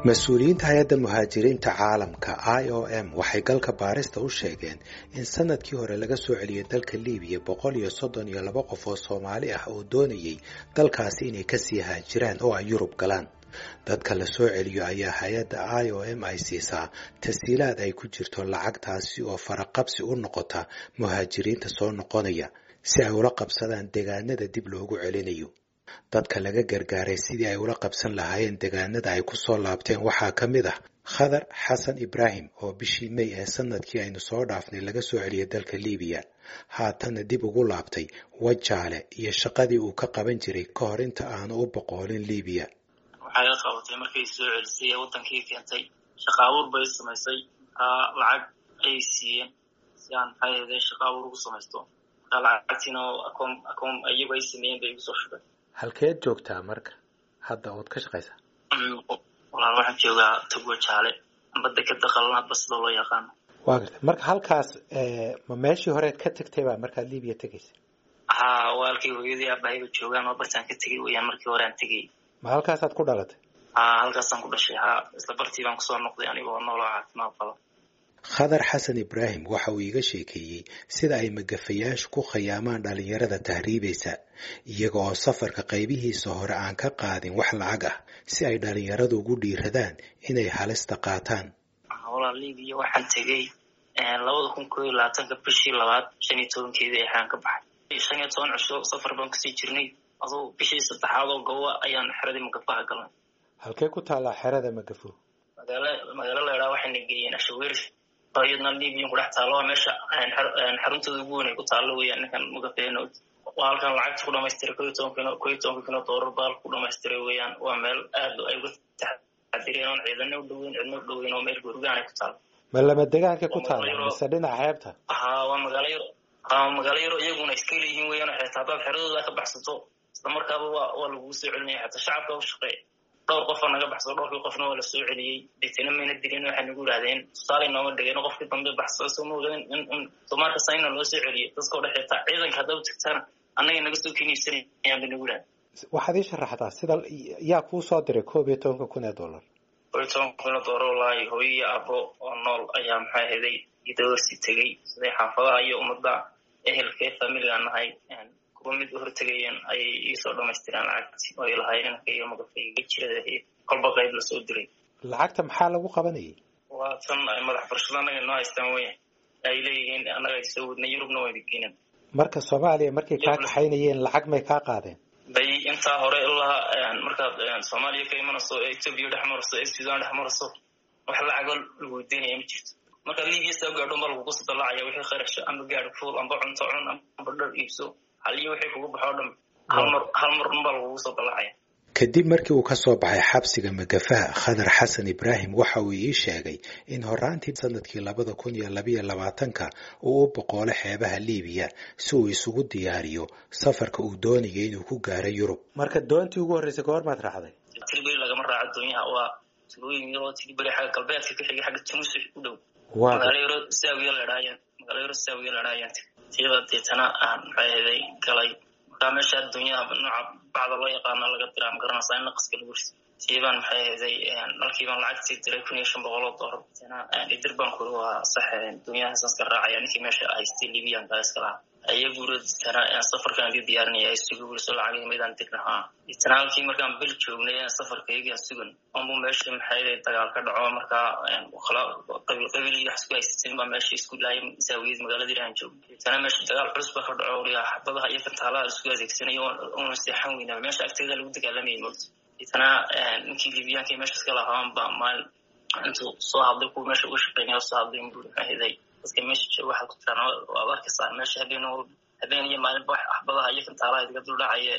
mas-uuliyiinta hay-adda muhaajiriinta caalamka i o m waxay galka baarista u sheegeen in sanadkii hore laga soo celiyay dalka libiya boqol iyo soddon iyo laba qof oo soomaali ah oo doonayay dalkaasi inay kasii haajiraan oo ay yurub galaan dadka la soo celiyo ayaa hay-adda i o m ay siisaa tasiilaad ay ku jirto lacagtaasi oo faraqabsi u noqota muhaajiriinta soo noqonaya si ay ula qabsadaan deegaanada dib loogu celinayo dadka laga gargaaray sidii ay ula qabsan lahaayeen deegaanada ay ku soo laabteen waxaa ka mid ah khadar xasan ibraahim oo bishii mey ee sanadkii aynu soo dhaafnay laga soo celiyay dalka libiya haatana dib ugu laabtay wajaale iyo shaqadii uu ka qaban jiray ka hor inta aanu u boqoolin libiya waxay la qabatay markay soo celisay ee wadankii keentay shaqa abuur bay samaysay lacag ayay siiyeen si aan maxaa yeede shaqa abuur ugu samaysto marka lacagtiina akoon akoon iyagu ay sameeyeen bay igu soo shubeen halkeed joogtaa marka hadda ood ka shaqaysaa walaal waxaan joogaa togo jaale badda ka daqalana basida loo yaqaano waa gartay marka halkaas ma meeshii horeed ka tagtay baa markaad libiya tegaysa haa waalkay hooyadii aabahayba joogaan oo bartaan ka tegay weyaan markii hore aan tegay ma halkaasaad ku dhalatay haa halkaasaan ku dhashay haa isla bartii baan kusoo noqday anigoo nooloo caafimaad qaba khadar xasan ibraahim waxa uu iiga sheekeeyey sida ay magafayaashu ku khayaamaan dhalinyarada tahriibaysa iyaga oo safarka qaybihiisa hore aan ka qaadin wax lacag ah si ay dhalinyaradu ugu dhiiradaan inay halista qaataan walaa libiya waxaan tegey labada kun koo iyo labaatanka bishii labaad shan iyo tobankeedii exaan ka baxay shan iyo toban cisho safar baan kusii jirnay aduu bishii saddexaad oo gowa ayaan xeradii magafaha galnay halkee ku taallaa xerada magafo magaala magaalo laydhaha waxayna geeyeen ashaweer iyadna libiyan ku dhex taalo waa meesha xaruntooda ugu weyn ay ku taallo weyaan ninkan magafeeno waa halkan lacagta ku dhamaystiray ko iyo toban kino ko iyo tobanka kino doolar baal ku dhamaystiray weeyaan waa meel aad ay uga taxadireen oon ciidana u dhoweyn cidna u dhoweyn oo meel gurgaan ay ku taalo ma lama degaanka ku taala mise dhinaca xeebta haa waa magaalo yaro haa magaalo yaro iyaguna iska leeyihiin weeyaan xitaa haddaad xeradooda ka baxsato isla markaaba waa waa lagugu soo celinaya xataa shacabka u shaqeeya dhowr qofa naga baxsado dhowrkii qofna waa la soo celiyey deetana mayna dilin waxay nagu yidhahdeen tusaale nooma dhigeen qofkii dambe baxsado sooma ogaden in in somaarka sayna loo soo celiyo dadka o dhex xitaa ciidanka haddaa u tagtana annaga naga soo keniibsanayaan bay nagu yidhahden waxaad ii sharaxdaa sida yaa kuu soo diray koob iyo tobanka kun ee dollar koob iyo tobanka kun ee dollar wallaahi hooyo iyo abo oo nool ayaa maxaa heday idawarsi tegey siday xaafadaha iyo ummadda ehelkee familigaan nahay kuwa mid u hortegayeen ayay iisoo dhamaystireen lacagti oo ay lahaayeen inanka iyo magafayga jirada kolba qayb lasoo diray lacagta maxaa lagu qabanayay waa tan ay madax barshada annaga noo haystaan weyan ay leeyihiin annaga ay soo wadnay yurubna wayna geenan marka soomaaliya markay kaa kaxaynayeen lacag may kaa qaadeen bay intaa hore ilaa markaad soomaaliya ka imanayso ee etoobiya dhex marayso ee sudan dhex marayso wax lacago lagu weydiinaya ma jirto markaad libiya soo gaadho ma lagugu sadalacaya wixii kharasha amba gaadhi fuul amba cunto cun amba dhar iibso haliyo wixii kugu baxo o dhan hal mar hal mar un baa lagugu soo dalacaya kadib markii uu ka soo baxay xabsiga magafaha khadar xasan ibraahim waxa uu ii sheegay in horaantii sanadkii labada kun iyo labayo labaatanka uu u boqoolo xeebaha libiya si uu isugu diyaariyo safarka uu doonayay inuu ku gaaro yurub marka doontii ugu horreysay goor maad raacday tilberi lagama raaco doonyaha waa tilooyin yaroo tilberi xagga galbeedka ka xigay xagga tunis u dhow waa magaalo yaro saawiya la dhaayaan magaalo yaro saawiya la dhaayaan tiyada deetana aan maxaa heday galay markaa meesha adduunyaha nooca bacda loo yaqaana laga diraa ma garanaysaa in naqaska lagu risi tiibaan maxay heday markiibaan lacagtii diray kun iyo shan boqol oo doolar deetana idir baan kuri waa sax adduunyahaasaan iska raacaya ninkii meesha haystay libiyan baa iska lahaa ayaguura deetana safarkaan dii diyaarinaya ay sugi wuriso lacagii midaan dir lahaa deetana halkii markaan bel joognay safarkaygaan sugan onbu meesha maxay heday dagaal ka dhaco markaa qabiil qabiil iyo wax isku haysateen baa meesha isku laayay saawiyad magaaladii aan joogno deetana meesha dagaal culus baa ka dhaco wariyaa xabadaha iyo kantaalaha isku adeegsanayo una seexan weynaa meesha agteeda lagu dagaalamayay moogta deetana ninkii libiyaanka meesha iska lahaan baa maalin intuu soo hadlay kuwa meesha uga shaqeynaya soo hadlay inbuu maxaa heday dadka meesha jooga waxaad ku tiraan waad arkaysaa meesha habeen walba habeen iyo maalinba axbadaha iyo kantaalaha idiga duldhacaya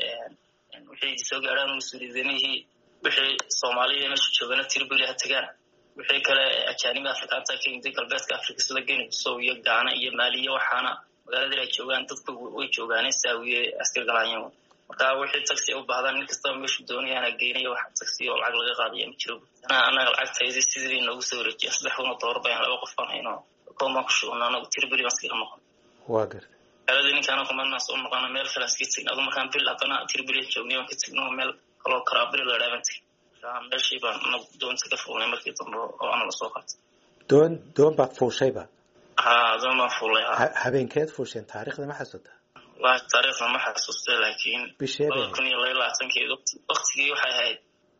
wixii soo gaadhaan mas-uuliyadamihii wixii soomaaliya meesha joogana tiribeli ha tagaan wixii kale ajaaniba afrikaanta ka yimid galbeedka afrika sida geni sow iyo gaana iyo maaliya waxaana magaaladii ay joogaan dadka way joogaane saawiye askar galaanyan marka wixii taxi u baahdaan nin kastaba meeshu doonayaana geynaya wax taxi oo lacag laga qaadaya ma jiro anaga lacagtaydi sidii noogu soo wareejiya saddex kuna doolar bayaan laba qof baan hayno koobaan ku shugna anagu tiribeli baan iskaga noqon waa garta magaaladii ninkaana kumanaa soo noqona meel kale iska tegin adu markaan bil haddana tiribeli joognay waan ka tegno meel kaloo karaabili la dhaaban tegin marka meeshii baan na doonta ka fuulnay markii dambe oo ana lasoo qabtay doon doon baad fuushayba ha doon baan fuulay ha habeenkeed fuusheen taarikhda ma xasuutaa wallahi taariikhda ma xasuustay laakiin bisheeda laba kun iyo laba labaatankeed waktigii waxay ahayd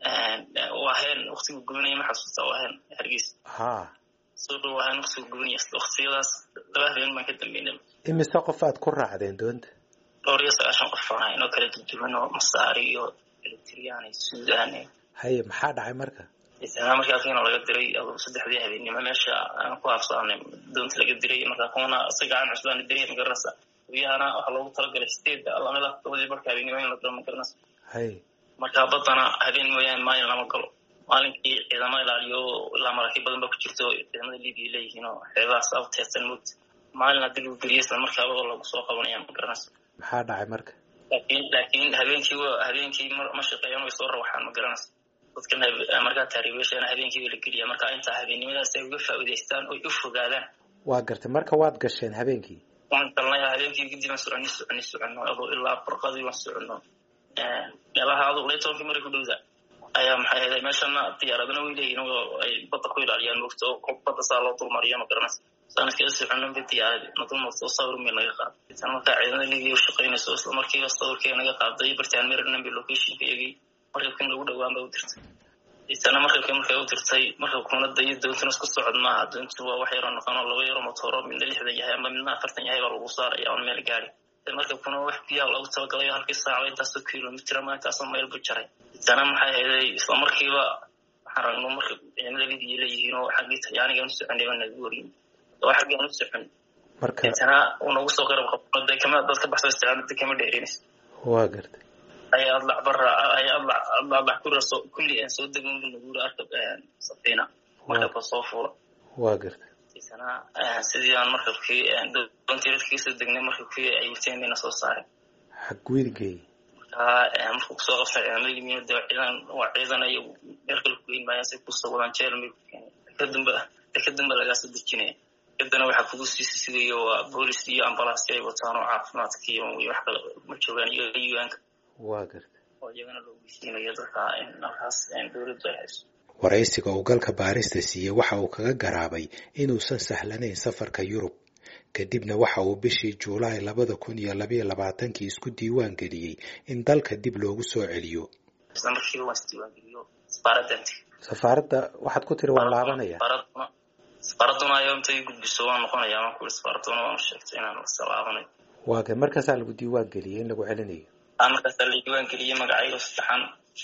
waa heen waktigu gubanaya ma xasuustaa waa heen hargeysa ha soo dhow waa heen waktigu gubanaya waktiyadaas laba habeen baan ka dambeynay imise qof aad ku raacdeen doonta dhowr iyo sagaashan qof baan ahayn oo kala duduwan oo masaari iyo eritriyaan iyo suudaan iyo haye maxaa dhacay marka isna markaa kiina laga diray aduu saddexdii habeennimo meesha aan ku habsaanay doonta laga diray markaa kuwana isaga aan cusbaan diray magaranaysa guyahana waxaa loogu talagalay sideedda lamida labadii marka habeennimo in la galo magaranaysa haye marka baddana habeen mooyaane maalin lama galo maalinkii ciidamo ilaaliyo ilaa maraakiib badan ba ku jirto ciidamada libiya leeyihiin oo xeebahaas a teersan moogta maalin haddii lagu geliya isla markaaba lagu soo qabanaya magaranaysa maxaa dhacay marka laakiin laakiin habeenkii habeenkii ma shaqeeyaan way soo rawaxaan ma garanaysa dadkan markaa taariibeeshana habeenkii waa la geliya marka intaa habeennimadaas ay uga faa'iidaystaan oy u fogaadaan waa gartay marka waad gasheen habeenkii waan galnay habeenkii kadib aan soconi soconi soconno adoo ilaa barqadii waan soconno meelaha aduu lay tobankii maray ku dhowda ayaa maxay ahayd meeshana diyaaradana way leeyihin oo ay badda ku ilaaliyaan moogta oo badda saa loo dulmariya ma garanaysa sanadkii soconno ba diyaaradi na dulmarto sawir meel naga qaaday tan markaa ciidamada libiya u shaqaynayso isla markiiba sawirkeega naga qaaday bartaan maryland bay locationka iyagii markabkan lagu dhowaan ba u dirtay isana markabka markay u dirtay markabkuna dayo doontuna isku socod maaha doontu waa wax yaroo noqon oo laba yaro motooro midna lixdan yahay ama midna afartan yahay baa lagu saaraya oon meel gaari markabkuna wax biyaa loogu talagalay halkii saaca intaasoo kilomitr ama intaasoo mayl bu jaray isana maxay hayday isla markiiba waxaan ragno marka ciidamada libiya leeyihiin oo xaggii talyaaniga aan u soconay baa nagu wariyin oo xaggii aan u socon marka isana uu nagu soo qarab qabno de kama dad ka baxso isticmaalada kama dheerinaysa waa gartay ay adlac bara ay adlac adlac kura soo kulli aan soo degan nagura arkab safiina markabka soo fuula waa gartay isana sidii aan markabkii doontii dadkii soo degnay markabkii ay wateen bayna soo saareen xagweydgeey markaa markuu kusoo qabtay ciidamada yimiin de ciidan waa ciidan ay meel kale ku geyn maayaan say kusoo wadaan jeel may ku keenay kadamba kadamba lagaa soo dejinaya kadana waxaa kugu sii sigayo waa boolis iyo ambalaasyo ay wataan oo caafimaadka iyo wax kale ma joogaan iyo yuanka waa gartay oo iyagana loo geysiinayo dadka in halkaas dowladdu ay hayso waraysiga uu galka baarista siiyey waxa uu kaga garaabay inuusan sahlanayn safarka yurub kadibna waxa uu bishii juulaay labada kun iyo labayo labaatankii isku diiwaan geliyey in dalka dib loogu soo celiyo isla markiiba waan isdiiwaangeliyo safaaraddanti safaaradda waxaad ku tiri waan laabanaya safaaraduna safaaraduna ayaa intay gudbiso waan noqonaya waan ku safaaraduna waan sheegtay inaan iska laabanayo waa ga markaasaa lagu diiwaan geliyey in lagu celinayo markaasaa la diiwaan geliyey magacayga saddexan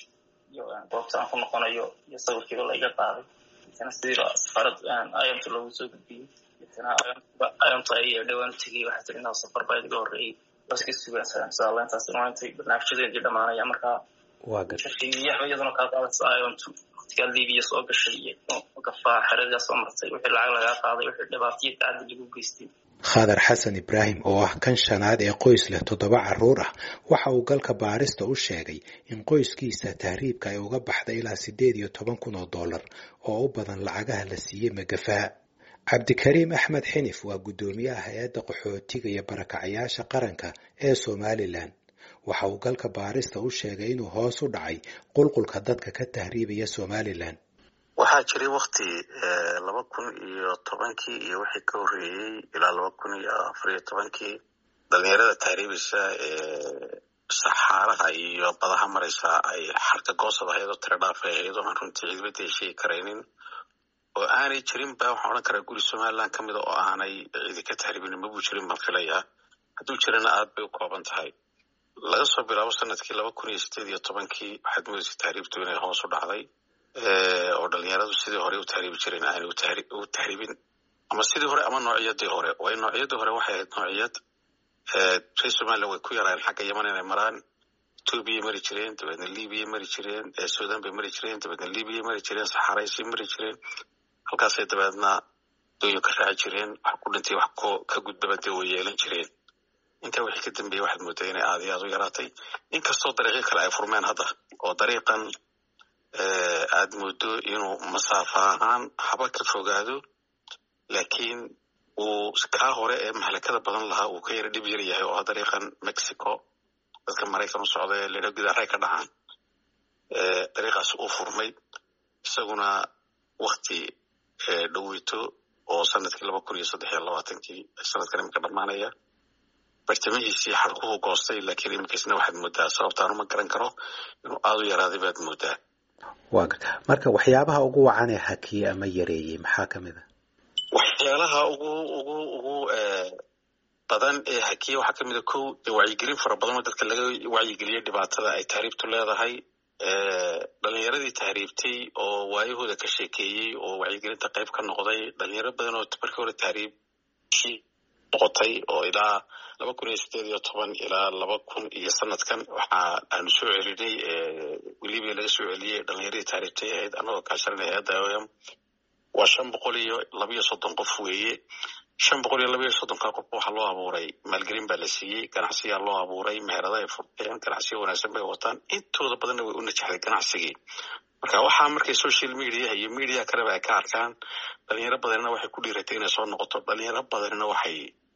iyo goobta aan ku noqonayo iyo sawirkiiba la iga qaaday itana sidii safaarad ayamta loogu soo gudbiyey itana ayamta ay dhowaan u tegey waxaa tiri inaa safar baa iga horreeyey baska sugaan inshallah intaas maantay barnaamijyadeedii dhamaanaya markaa waa gartay shaqeeyaha iyaduna kaa qaadaysa ayamtu waqtigaa libiya soo gashay iyo gafaa xeradiyaa soo martay wixii lacag lagaa qaaday wixii dhibaataiyo tacaddi lagu geystay khadar xasan ibraahim oo ah kan shanaad ee qoys leh toddoba carruur ah waxa uu galka baarista u sheegay in qoyskiisa tahriibka ay uga baxday ilaa siddeed iyo toban kun oo dollar oo u badan lacagaha la siiyey magafaha cabdikariim axmed xinif waa guddoomiyaha hay-adda qaxootiga iyo barakacayaasha qaranka ee somalilan waxa uu galka baarista u sheegay inuu hoos u dhacay qulqulka dadka ka tahriibaya somalilan waxaa jiray wakti laba kun iyo tobankii iyo wixii ka horreeyey ilaa laba kun iyo afar iyo tobankii dhalinyarada tahriibeysa ee saxaaraha iyo badaha maraysa ay xarka goosab ahayd oo tira dhaaf ay ahayd oo aan runtii ciidamada ay sheegi karaynin oo aanay jirin ba waxaan odhan karaa guri somaliland ka mida oo aanay ciidi ka tahriibin mabuu jirin baan filayaa hadduu jirana aad bay u kooban tahay laga soo bilaabo sanadkii laba kun iyo sideed iyo tobankii waxaad moodaysa tahriibtu inay hoos u dhacday oo dhalinyaradu sidii hore u tahriibi jireen aanay u tahriibin ama sidii hore ama noociyadii hore waayo noociyadii hore waxay ahayd noociyad reer somaliland way ku yaraayeen xagga yeman inay maraan etoobiyay mari jireen dabeedna libiya mari jireen sudan bay mari jireen dabeedna libiya mari jireen saxaraysay mari jireen halkaasay dabeedna dooyin ka raaci jireen wax ku dhintay wax ka gudbaba dee way yeelan jireen intaa wixii ka dambeeyey waxaad moodaa inay aad iyo aad u yaraatay inkastoo dariiqyo kale ay furmeen hadda oo dariiqan aad moodo inuu masaafa ahaan haba ka fogaado laakiin uu kaa hore ee mahlakada badan lahaa uu ka yara dhib yar yahay oo ah dariiqan mexico dadka maraykan u socda ee ledha gudaray ka dhacaan dariiqaas uu furmay isaguna wakti dhoweyto oo sanadkii laba kun iyo saddex iyo labaatankii sanadkan iminka dhammaanaya bartamihiisii xalkuhu goostay laakiin iminkaisna waxaad moodaa sababtaan uma garan karo inuu aada u yaraaday baad moodaa wa garta marka waxyaabaha ugu wacan ee hakiye ama yareeyey maxaa ka mid a waxyaalaha ugu ugu ugu badan ee hakiye waxaa ka mid a kow dee wacyigelin fara badan oo dadka laga wacyigeliyay dhibaatada ay tahriibtu leedahay dhalinyaradii tahriibtay oo waayahooda ka sheekeeyey oo wacyigelinta qayb ka noqday dhalinyaro badan oo markii hore tahriibkii noqotay oo ilaa laba kun iyo sideed iyo toban ilaa laba kun iyo sanadkan waxa aanu soo celinay weliba laga soo celiyey dhalinyaradii tahriibtay ahayd anagoo kaashanay hay-adda o m waa shan boqol iyo labiyo soddon qof weeye shan boqol iyo labayo soddonka qof waxaa loo abuuray maalgelin baa la siiyey ganacsiyaa loo abuuray meherada ay furteen ganacsiya wanaagsan bay wataan intooda badanna way u najaxday ganacsigii marka waxaa markay social media iyo media kaleba ay ka arkaan dhalinyaro badanina waxay ku dhiiratay inay soo noqoto dhalinyaro badanina waxay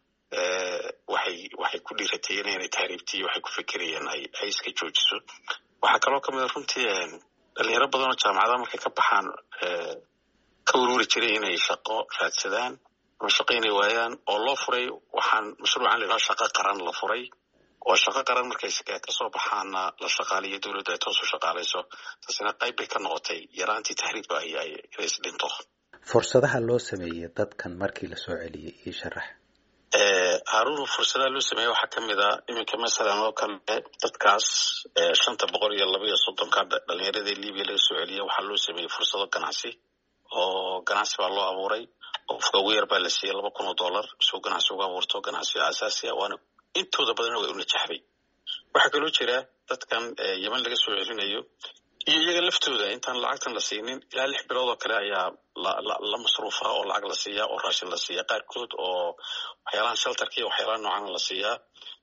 waxay waxay ku dhiiratayeen inay tahriibtiy waxay ku fekerayeen ay ay iska joojiso waxaa kaloo kamid a runtii dhalinyaro badan oo jaamacadaha markay ka baxaan ka ururi jiray inay shaqo raadsadaan ama shaqo inay waayaan oo loo furay waxaan mashruucan la yidhaha shaqo qaran la furay oo shaqo qaran markay kasoo baxaana la shaqaaliyo dowladda ay toos u shaqaalayso taasina qayb bay ka noqotay yaraantii tahriibka ay ay inay isdhinto fursadaha loo sameeyey dadkan markii lasoo celiyey io sharax haarunu fursadaha loo sameeyey waxaa ka mid a iminka masalan oo kale dadkaas shanta boqol iyo laba iyo soddonka dhalinyaradii libiya laga soo celiyey waxaa loo sameeyey fursado ganacsi oo ganacsi baa loo abuuray qofka ugu yar baa la siiyey laba kun oo dollar isuu ganacsi uga abuurto ganacsiga asaasiya waana intooda badanna way u najaxday waxaa kaloo jira dadkan yeman laga soo celinayo iyo iyaga laftooda intaan lacagtan la siinin ilaa lix bilood oo kale ayaa la masruufa oo lacag la siiyaa oo raashin la siiyaa qaarkood oo waxyaalahan sheltarka iyo waxyaalaha noocan la siiyaa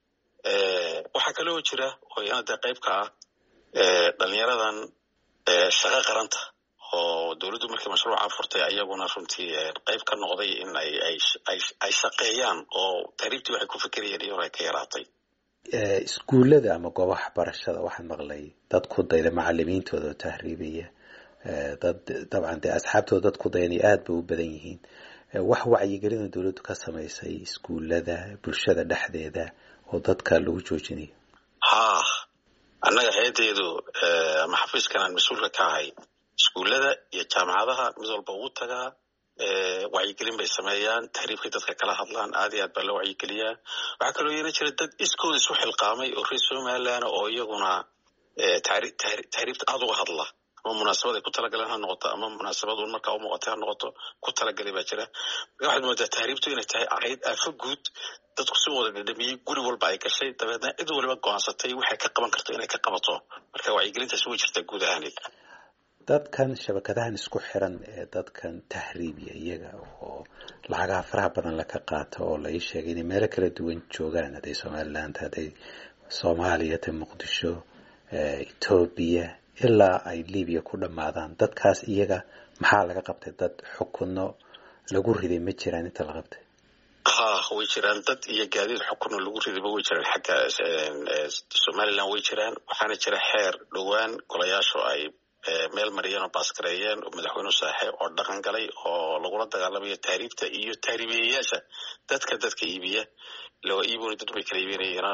waxaa kaloo jira oo iyana dee qayb ka ah dhalinyaradan shaqo qaranta oo dowladdu markii mashruuca furtay ayaguna runtii qayb ka noqday in ay ay shaqeeyaan oo tahriibtii waxay ku fekerayeen iyo hore ka yaraatay iskuullada ama goobaha waxbarashada waxaan maqlay dad ku dayda macalimiintooda oo tahriibaya dad dabcan dee asxaabtooda dad ku dayanaya aada bay u badan yihiin wax wacyigelina dowladdu ka samaysay iskuullada bulshada dhexdeeda oo dadka lagu joojinayo ha annaga hay-addeedu ama xafiiskan aan mas-uulka ka ahay iskuullada iyo jaamacadaha mid walba ugu tagaa wacyigelin bay sameeyaan tahriibkay dadka kala hadlaan aad iyo aad baa loo wacyigeliyaa waxaa kaloo yeena jira dad iskooda isu xilqaamay oo reer somaliland oo iyaguna tahriibta aada uga hadla ama munaasabad ay ku talagaleen ha noqoto ama munaasabad un markaa umuuqatay ha noqoto ku talagalay baa jira marka waxaad moodaa tahriibtu inay tahay ahayd aafo guud dadku si wada dhadhamiyey guri walba ay gashay dabeedna cid waliba go-aansatay waxay ka qaban karto inay ka qabato marka wacyigelintaasi way jirtaa guud ahaaneed dadkan shabakadahan isku xiran ee dadkan tahriibiya iyaga oo lacagaha faraha badan laka qaato oo la ii sheegay inay meelo kala duwan joogaan hadday somaliland hadday soomaaliya ta muqdisho etoobiya ilaa ay libiya ku dhammaadaan dadkaas iyaga maxaa laga qabtay dad xukunno lagu riday ma jiraan inta la qabtay ha way jiraan dad iyo gaadiid xukunno lagu ridayba way jiraan xagga somaliland way jiraan waxaana jira xeer dhowaan golayaashu ay meel mariyeen oo baaskareeyeen oo madaxweyne saaxe oo dhaqan galay oo lagula dagaalamayo tahriibta iyo tahriibiyayaasha dadka dadka iibiya laga iibona dad bay kala iibinayeen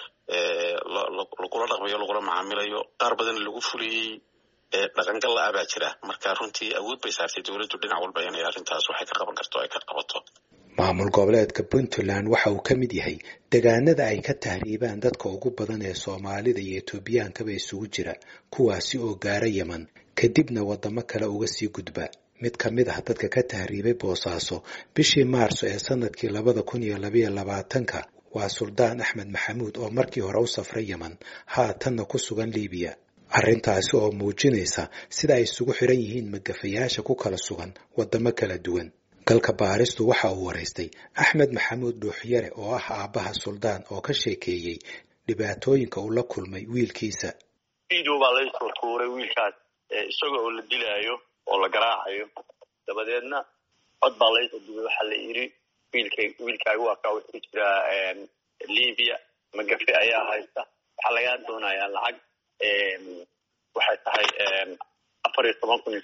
lagula dhaqmayo lagula macaamilayo qaar badan lagu fuliyey dhaqangal la-a baa jira marka runtii awood bay saartay dowladdu dhinac walba inay arrintaas waxay ka qaban karto ay ka qabato maamul goboleedka puntland waxa uu ka mid yahay degaanada ay ka tahriibaan dadka ugu badan ee soomaalida iyo etoobiyankaba isugu jira kuwaasi oo gaara yeman kadibna waddamo kale uga sii gudba mid ka mid ah dadka ka tahriibay boosaaso bishii maarso ee sanadkii labada kun iyo labayo labaatanka waa suldaan axmed maxamuud oo markii hore u safray yeman haatanna ku sugan liibiya arrintaasi oo muujinaysa sida ay isugu xiran yihiin magafayaasha ku kala sugan waddamo kala duwan galka baaristu waxa uu waraystay axmed maxamuud dhuuxyare oo ah aabbaha suldaan oo ka sheekeeyey dhibaatooyinka uu la kulmay wiilkiisa video baa laysoo tuuray wiilkaas isaga oo la dilaayo oo la garaacayo dabadeedna cod baa laysoo dubay waxaa la yidhi wiilka wiilkaaga waa kaa wuxuu jiraa libya magafe ayaa haysta waxaa lagaa doonayaa lacag waxay tahay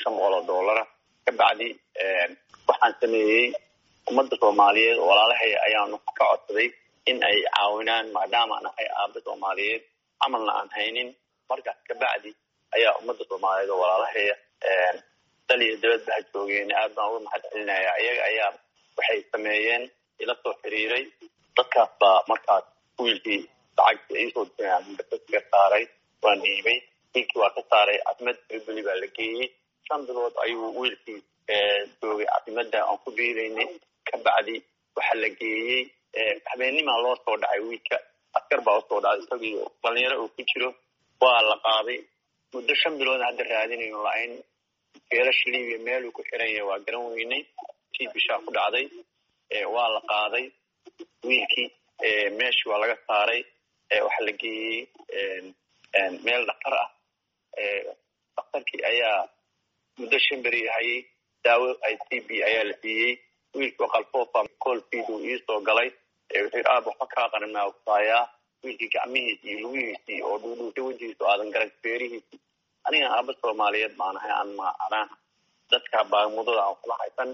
shan boqol oo dollara ka bacdi waxaan sameeyey ummadda soomaaliyeed oo walaalahaya ayaanu ka codsaday in ay caawinaan maadaama nahay aaba soomaaliyeed camalna aan haynin markaas ka bacdi ayaa ummadda soomaaliyeed oo walaalahaya dal iyo dabadba ha joogeen aad baan uga mahad celinaya iyaga ayaa waxay sameeyeen ila soo xiriiray dadkaas baa markaas wiilkii lacagti iisoo ka saaray waan dhiibay wiilkii waa ka saaray caasimada triboli baa la geeyey shan bilood ayuu wiilkii joogay caasimada aan ku biiraynay ka bacdi waxaa la geeyey habeenimaa loo soo dhacay wiilka askar baa usoo dhacay isagii dhalinyaro uu ku jiro waa la qaaday muddo shan bilood hadda raadinayo la-ayn geelasha libiya meeluu ku xiran yahay waa garan weynay tii bishaa ku dhacday waa la qaaday wiilkii meeshii waa laga saaray waxaa la geeyey meel dhaktar ah daktarkii ayaa muddo shan beri hayay daawo i c b ayaa la siiyey wiilkii qalfoofa colfid uu iisoo galay wuxuu aab waxba kaa qarinaa kusaayaa wiilkii gacmihiisi iyo lugihiisii oo dhuudhuushay wejigiisu aadan garan feerihiisi aniga aaba soomaaliyeed baan ahay aan maanaa dadka baamudada aan kula haysan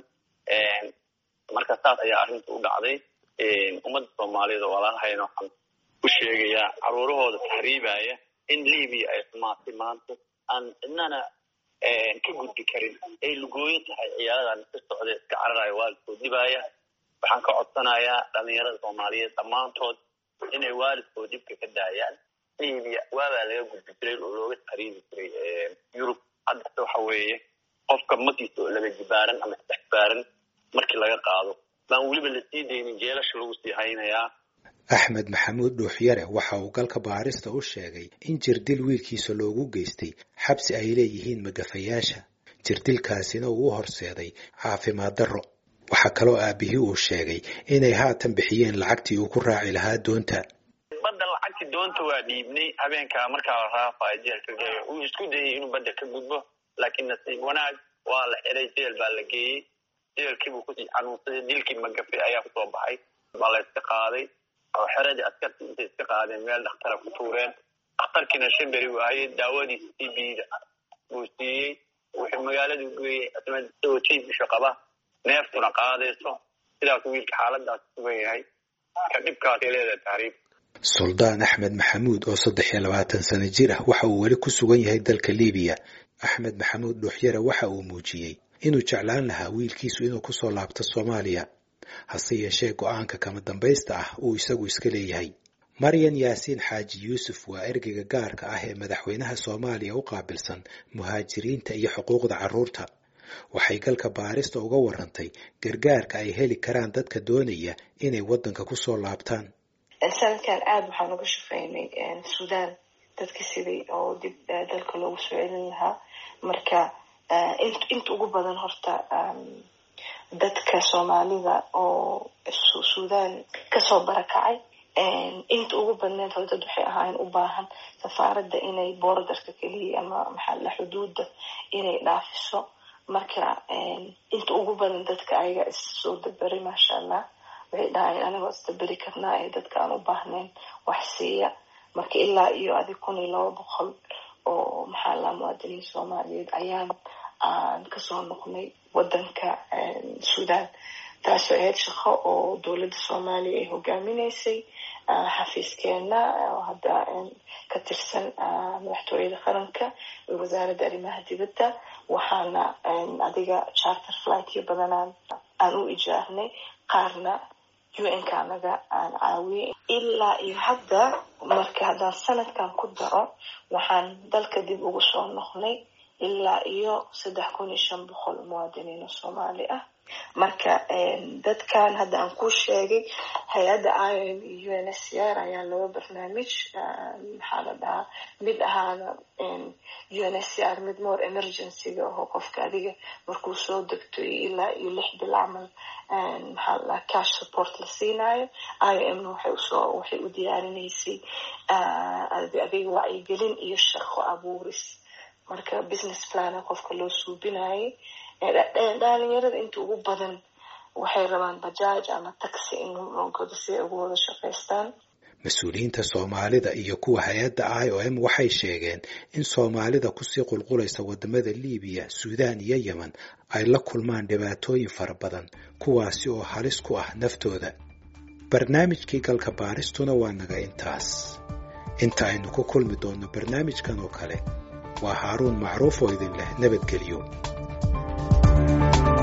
marka saas ayaa arrinta u dhacday ummadda soomaaliyeed oo walaalahayna waxaan u sheegayaa caruurahooda tahriibaya in libiya ay xumaatay maanta aan cidnana ka gudbi karin ay lugooyo tahay ciyaaradan ka socda iska cararaya waalidkood dhibaya waxaan ka codsanayaa dhalinyarada soomaaliyeed dhammaantood inay waalidkood dhibka ka daayaan libiya waabaa laga gudbi jiray oo looga tahriibi jiray yurub haddase waxa weeye qofka makiisa oo laba jibaaran ama saddex jibaaran markii laga qaado baan weliba la sii daynin jeelasha lagu sii haynayaa axmed maxamuud dhuuxyare waxa uu galka baarista u sheegay in jirdil wiilkiisa loogu geystay xabsi ay leeyihiin magafayaasha jirdilkaasina uu u horseeday caafimaad darro waxaa kaloo aabihii uu sheegay inay haatan bixiyeen lacagtii uu ku raaci lahaa doonta badda lacagtii doonta waa dhiibnay habeenkaa markaa la raafayo jeelka geeyo uu isku dayay inuu badda ka gudbo laakiin nasiib wanaag waa la xiray jeel baa la geeyey jeelkiibuu kusii xanuunsaday dilkii magafe ayaa kusoo baxay baa la iska qaaday oo xeradii askartii intay iska qaadeen meel dhakhtara ku tuureen dhakhtarkiina shan beri waayey daawadiisa c bda buu siiyey wuxuu magaaladu geeyey isagoo jiibisho qaba neeftuna qaadayso sidaas wiilka xaaladaas sugan yahay ka dhibkaasay leedahay tahriib suldaan axmed maxamuud oo saddex iyo labaatan sano jir ah waxa uu weli ku sugan yahay dalka libiya axmed maxamuud dhuuxyare waxa uu muujiyey inuu jeclaan lahaa wiilkiisu inuu kusoo laabto soomaaliya hase yeeshee go-aanka kama dambaysta ah uu isagu iska leeyahay maryan yaasiin xaaji yuusuf waa ergeyga gaarka ah ee madaxweynaha soomaaliya u qaabilsan muhaajiriinta iyo xuquuqda carruurta waxay galka baarista uga warantay gargaarka ay heli karaan dadka doonaya inay waddanka kusoo laabtaan sanadkan aada waxaan uga shaqeynay suudaan dadka sidii oo dib dalka loogu soo celin lahaa marka inta ugu badan horta dadka soomaalida oo suudaan kasoo barakacay inta ugu badneed hore dad waxay ahaayeen u baahan safaaradda inay boordarka keliya ama maxaala xuduudda inay dhaafiso marka inta ugu badan dadka ayaga issoo daberi maasha allah waxay dhahayeen anigoo isdaberi karnaa ee dadka aan u baahnayn wax siiya marka ilaa iyo adi kun iyo laba boqol oo maxaa laa muwaadiniin soomaaliyeed ayaan aan kasoo noqnay wadanka suudaan taasoo ahayd shaqo oo dowladda soomaaliya ay hogaaminaysay xafiiskeena oo hadda ka tirsan madaxtooyada qaranka wasaaradda arrimaha dibadda waxaana adiga charter flightyo badanaan aan u ijaarnay qaarna un-ka anaga aan caawiyey ilaa iyo hadda marka haddaan sanadkan ku daro waxaan dalka dib ugu soo noqnay ilaa iyo saddex kun iyo shan boqol muwaadiniin oo soomaali ah marka dadkan hadda aan ku sheegay hay-adda iom iyo un s r ayaa laba barnaamij maxaa la dhahaa mid ahaana un s r mid more emergencyga aho qofka adiga markuu soo degto ilaa iyo lix bil camal maxaa la dhahaa cash support la siinayo iomna waxay usoo waxay u diyaarinaysay adiga wacyigelin iyo shaqo abuuris marka business plana qofka loo suubinayay dhalinyarada inta ugu badan waxay rabaan bajaaj ama taxi in loo godo si ay ugu wada shaqaystaan mas-uuliyiinta soomaalida iyo kuwa hay-adda i o m waxay sheegeen in soomaalida kusii qulqulaysa wadamada liibiya suudaan iyo yemen ay la kulmaan dhibaatooyin fara badan kuwaasi oo halis ku ah naftooda barnaamijkii galka baaristuna waa naga intaas inta aynu ku kulmi doonno barnaamijkan oo kale waa haaruun macruuf oo idin leh nabadgelyo